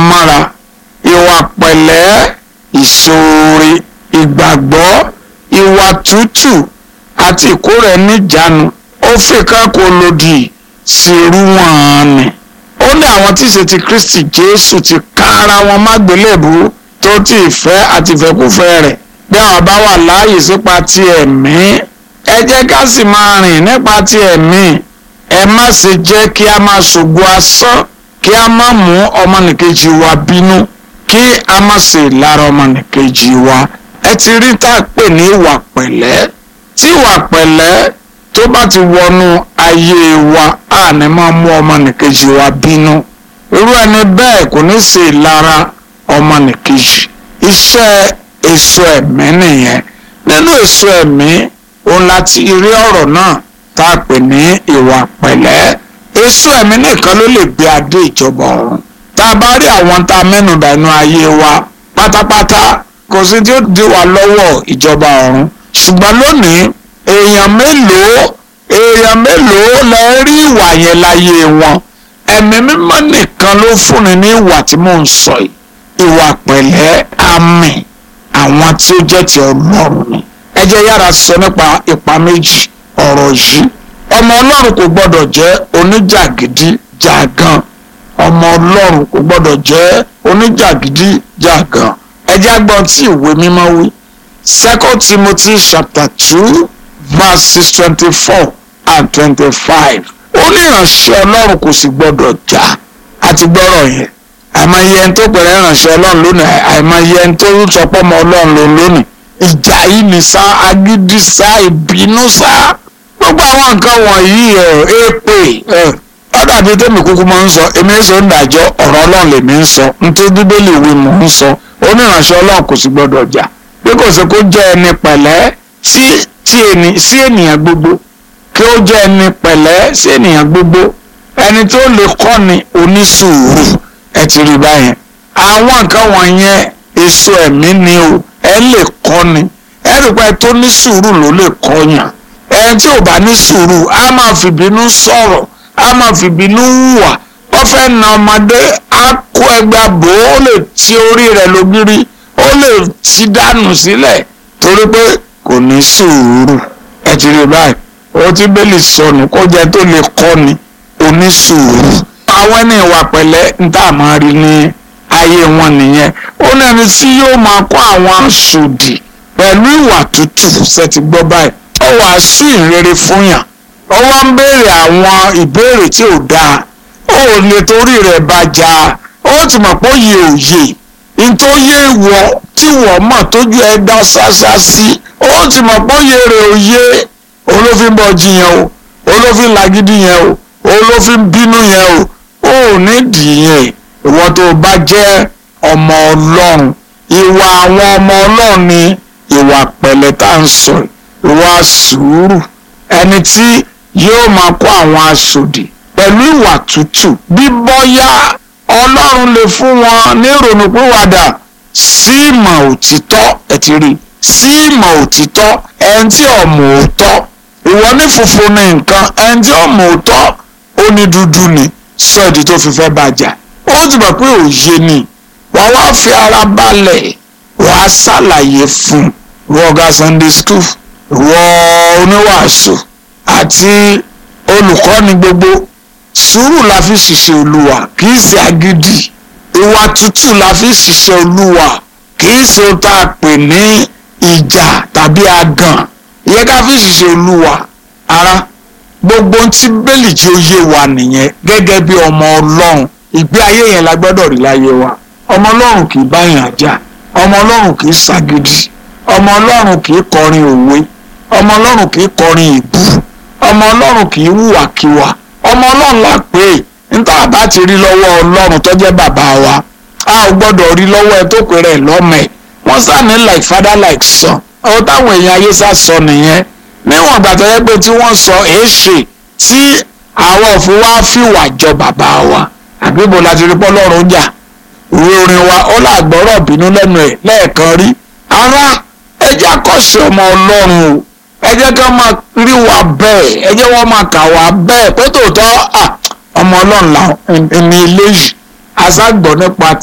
mọ́ra ìwà pẹ̀lẹ́ ìṣoore ìgbàgbọ́ ìwà tútù àti ìkórè níjàánu ó fi kákó lòdì sí irú wọn ni ó ní àwọn tí ṣe ti Kristi Jésù ti ká ara wọn mágbélébú tó ti ìfẹ́ àti ìfẹ́kúfẹ́ rẹ̀ bí àwọn bá wà láàyè sípa ti ẹ̀mí ẹ jẹ́ ká sì máa rìn nípa ti ẹ̀mí ẹ má ṣe jẹ́ kí a máa ṣògo asán kí a má mú ọmọnìkejì wa bínú kí a má ṣe lára ọmọnìkejì wa ẹ ti rí tá a pè ní ìwà pẹ̀lẹ́ tí ìwà pẹ̀lẹ́ tó bá ti wọnú ayé wa a ní máa mú ọmọnìkejì wa bínú irú ẹni bẹ́ẹ̀ kò ní ṣe lára ọmọnìkejì iṣẹ́ èso ẹ̀mí nìyẹn nínú èso ẹ̀mí òun láti rí ọ̀rọ̀ náà tá a pè ní ìwà pẹ̀lẹ́ èso ẹ̀mí nìkan ló lè gbé adé ìjọba ọ̀run tá a bá rí àwọn tá a mẹ́nubà inú ayé wa pátápátá kò sí tí ó di wá lọ́wọ́ ìjọba ọ̀run ṣùgbọ́n lónìí èèyàn mélòó èèyàn mélòó lẹ rí ìwà yẹn láyé wọn ẹ̀mí mímọ́ nìkan ló fúnni ní ìwà tí mò ń sọ yìí ìwà pẹ̀lẹ́ àmì àwọn tí ó jẹ́ ti ọlọ́run ni ẹ jẹ́ yára sọ nípa ipa méjì ọ̀rọ̀ yìí ọmọ ọlọ́run kò gbọ́dọ̀ jẹ́ oníjàgídí jàgan ọmọ ọlọ́run kò gbọ́dọ̀ jẹ́ oníjàgídí jàgan ẹ jẹ́ agbọ́n tí ìwé mímọ́ wí second timothy chapter two verses twenty-four and twenty-five ó ní ìránṣẹ́ ọlọ́run kò sì gbọ́dọ̀ jà àti gbọ́rọ̀ yẹn àìmọye ẹni tó pẹ̀lẹ́ ìránṣẹ́ ọlọ́run lónìí àìmọye ẹni tó sọpọ́ ọmọ ọlọ́run lòun lónìí ìjà yìí ní sá agídí sá ìbínú sá gbogbo àwọn nǹkan wọ̀nyí ẹ̀ èpè ẹ̀ ọ̀dàbí tèmi kúkú máa ń sọ èmi ń sọ ń dàjọ́ ọ̀rọ̀ ọlọ́run lèmi ń sọ nítorí bíbélì ìwé mò ń sọ oníránṣẹ́ ọlọ́run kò sì gbọ́dọ̀ jà bí kò sí kó jẹ́ ẹni pẹ̀lẹ́ sí tí ẹni sí ènìyàn gbogbo kí ó jẹ́ ẹni pẹ̀lẹ́ sí ènìyàn gbogbo ẹni tó lè kọ́ni onísùúrù ẹ ti rí báyẹn àwọn nǹkan wọ̀nyẹn èso ẹ̀mí ni o ẹ lè kọ́ni ẹ rí pé tó ní sùúrù ló lè kọ́yàn ẹni tí ò bá ní sùúrù á máa fìbínú sọ̀rọ̀ á máa fìbínú hùwà wọ́n fẹ́ na ọmọdé á kó ẹgbà bò ó lè ti orí rẹ̀ lógiri ó lè ti dànù sílẹ̀ torí pé kò ní sùúrù ẹ ti rí báyìí ó ti bẹ́lí sọnù kó jẹ́ tó lè kọ́ni onísùúrù àwọn ẹni ìwà pẹ̀lẹ́ ń tà máa rí ní ayé wọn nìyẹn ó ní ẹni tí yóò máa kọ́ àwọn aṣòdì pẹ̀lú ìwà tútù ṣe ti gbọ́ báyìí ó wàásù ìrere fún yàn ó wá ń béèrè àwọn ìbéèrè tí ò dáa ó ò lè torí rẹ̀ bá jà ó ti mọ̀ pé òye òye nítorí wọ tí wọ́n mọ̀ tójú ẹ dá ṣáṣá sí ó ti mọ̀ pé òye rẹ̀ òye olófin bọ̀ jiyàn o olófin làgídí yẹn o olófin bínú yẹn o ó ní dìyẹn ìwọ tó bá jẹ́ ọmọ ọlọ́run ìwà àwọn ọmọ ọlọ́run ni ìwà pẹ̀lẹ́ tá à ń sọ ìwà sùúrù ẹni tí yóò máa kó àwọn aṣòdì pẹ̀lú ìwà tútù bí bọ́yá ọlọ́run lè fún wọn ní ìrònúpìwàdà sí ìmọ̀ òtítọ́ ẹ ti rí sí ìmọ̀ òtítọ́ ẹni tí ọmọ òótọ́ ìwọ ní funfun ní nǹkan ẹni tí ọmọ òótọ́ ó ní dúdú ni sọ ìdí tó fi fẹ́ bàjá ó ti mọ̀ pé òye ni wàá wá fi ara balẹ̀ wàá ṣàlàyé fún wọ́ọ̀gá Sunday school wọ oníwàásù àti olùkọ́ni gbogbo sùúrù la fi ṣiṣẹ́ olúwa kì í ṣe agídí ìwà tútù la fi ṣiṣẹ́ olúwa kì í ṣe ohun tá a pè ní ìjà tàbí agàn ìyẹn ká fi ṣiṣẹ́ olúwa ara gbogbo ohun tí bẹ́ẹ̀lì tí ó yé wa nìyẹn gẹ́gẹ́ bí ọmọ ọlọ́run ìgbé ayé yẹn la gbọ́dọ̀ rí láyé wa ọmọ ọlọ́run kì í báyàn jà ọmọ ọlọ́run kì í ṣàgídí ọmọ ọlọ́run kì í kọrin òwe ọmọ ọlọ́run kì í kọrin ìbú ọmọ ọlọ́run kì í hùwàkiwà ọmọ ọlọ́run là pé níta bá ti rí lọ́wọ́ ọlọ́run tó jẹ́ bàbá wa a ò gbọ́dọ̀ rí lọ́wọ́ ẹ tó pè rẹ̀ lọ́mọ ẹ̀ wọ́n sàní like father like son ọ̀hún táwọn èèyàn ayé sá sọ nìyẹn níwọ̀n ìgbà tó yẹ pé tí wọ́n sọ èéṣe tí àwọn òfin wa fìwà jọ bàbá wa àbíbo la ti rí pọ́ lọ́run jà ìwé orin wa ó làgbọ́rọ̀ bínú lẹ́nu ẹ̀ lẹ́ẹ̀kan rí ara ẹ jẹ́ àkọ́ṣe ọmọ ọlọ́run o ẹ jẹ́ ká máa rí wa bẹ́ẹ̀ ẹ jẹ́ wọ́n máa kà wá bẹ́ẹ̀ pé tòótọ́ ọmọ ọlọ́run là ní ilé yìí aṣágbọ́ nípa